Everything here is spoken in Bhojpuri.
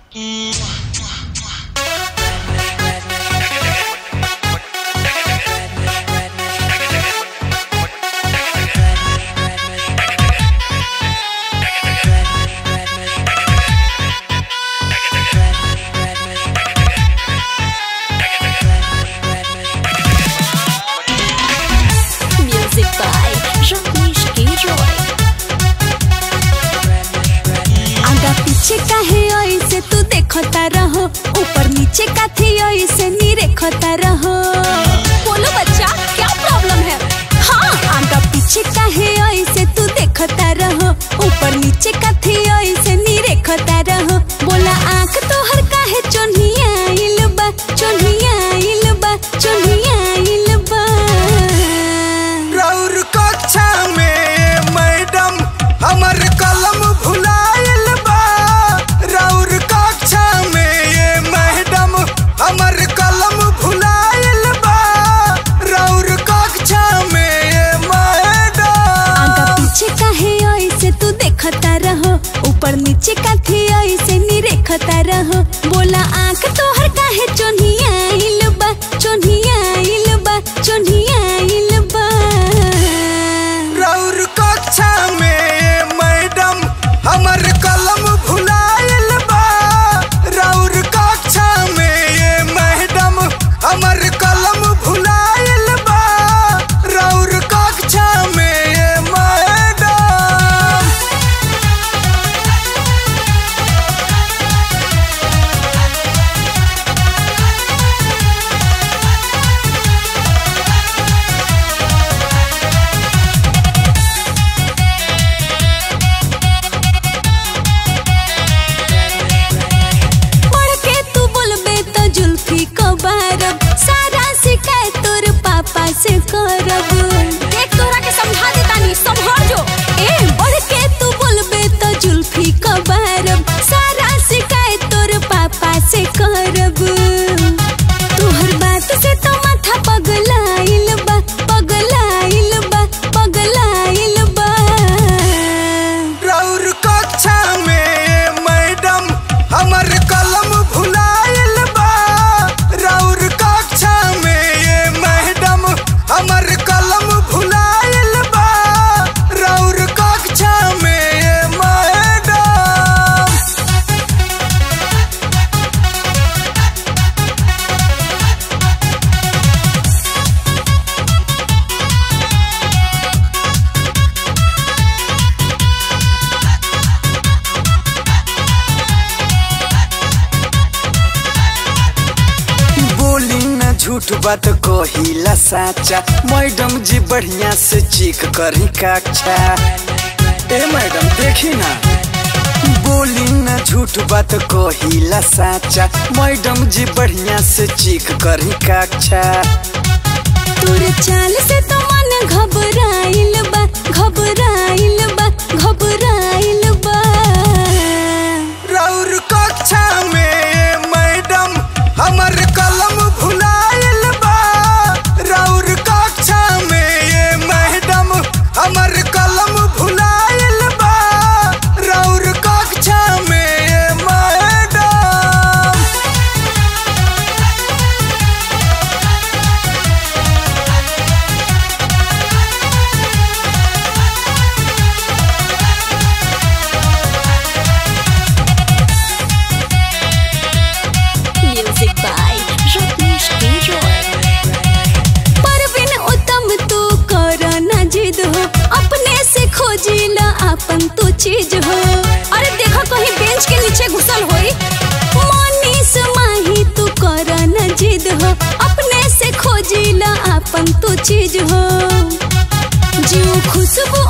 Music by Jean-Michel Roy. आगा पीछे काहे ऐसे तू देखता रहो ऊपर नीचे काथे ऐसे नी रेखता रहो बोलो बच्चा क्या प्रॉब्लम है हाँ आगा पीछे काहे ऐसे तू देखता रहो ऊपर नीचे काथे ऐसे नी रेखता रहो बोला आंख तोहर काहे चोन्हिया आइल बा चोन्हिया आइल बा चोन्हिया आइल बा रौर कक्षा में मैडम हमर कलम भुलाइल बा रौर कक्षा में ये मैडम हमर कलम भुलाइल बा रौर कक्षा में ये मैडम आगा पीछे काहे ऐसे तू देखता रहो ऊपर नीचे काथे ऐसे नी रेखता रहो बोला आंख तोहर काहे चोन्हिया आइल बा चोन्हिया आइल बा चोन्हिया आइल बा रौर कक्षा में ये मैडम हमर कलम भुलाइल बा रौर कक्षा में ये मैडम हमर कलम भुलाइल बा रौर कक्षा में ये मैडम पढ़ के तू बोलबे तो जुल्फी को बारब सारा शिकायत तोर पापा से करब देख तोरा के समझा देतानी संभल जो ए पढ़ के तू बोलबे तो जुल्फी को बारब सारा शिकायत तोर पापा से करब तोहर बात से तो माथा पगलाइल बा पगलाइल बा पगलाइल बा रौर कक्षा में ये मैडम हमर कलम भुलाइल बा रौर कक्षा में ये मैडम हमर कलम भुलाइल बा रौर कक्षा में ये मैडम बोली न झूठ बात कहिला साचा मैडम जी बढ़िया से चीख करी कक्षा ए मैडम देखी ना बोली न झूठ बात कहिला साचा मैडम जी बढ़िया से चीख करी कक्षा तोर चाल से तो मन घबराइल बा घबराइल बा घबराइल बा रौर कक्षा में मैडम हमर कलम भुलाइल बा रौर कक्षा में ये मैडम हमर कलम भुलाइल बा रौर कक्षा में ये madam Music by Jean-Michel Roy. Parveen उत्तम तू कर ना जिद हो अपने से खोजिला अपन तू चीज हो अरे देखो कहीं बेंच के नीचे घुसल होई मनीष माही तू कर ना जिद हो अपने से खोजिला अपन तू चीज हो जीव खुशबू